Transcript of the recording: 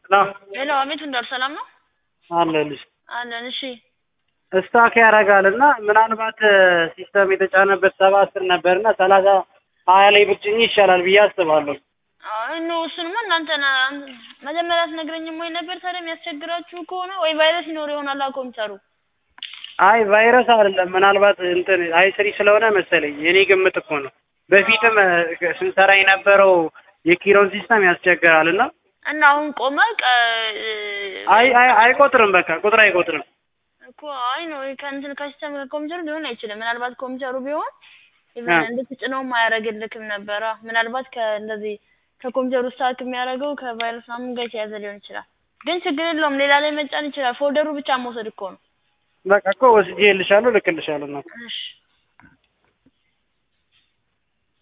ሄሎ ሄሎ አቤት እንዳሉ ሰላም ነው አለልሽ አለን። እሺ ስታክ ያደርጋል እና ምናልባት ሲስተም የተጫነበት ሰባ አስር ነበር እና ሰላሳ ሀያ ላይ ብጭኝ ይሻላል ብዬ አስባለሁ። አይ ኖ እሱንማ እናንተ ና- መጀመሪያ አትነግረኝም ወይ ነበር? ታዲያ የሚያስቸግራችሁ ከሆነ ወይ ቫይረስ ይኖር ይሆናል ኮምፒውተሩ። አይ ቫይረስ አይደለም፣ ምናልባት እንትን አይ ስሪ ስለሆነ መሰለኝ የኔ ግምት እኮ ነው። በፊትም እ፣ ስንሰራ የነበረው የኪሮን ሲስተም ያስቸግራል እና እና አሁን ቆመ ቀ- አይ አይ አይቆጥርም፣ በቃ ቁጥር አይቆጥርም። እኮ አይ ነው ከእንትን ከሲስተም ከኮምፒውተሩ ሊሆን አይችልም። ምናልባት ኮምፒውተሩ ቢሆን አ። ኢቨን እንድትጭነውም አያደርግልክም ነበረ። ምናልባት ከእንደዚህ ከኮምፒውተሩ ስታክ የሚያደርገው ከቫይረስ ምናምን ጋር የተያዘ ሊሆን ይችላል። ግን ችግር የለውም ሌላ ላይ መጫን ይችላል። ፎልደሩ ብቻ መውሰድ እኮ ነው። በቃ እኮ ወስጄ እልሻለሁ፣ ልክልሻለሁ ነው እሺ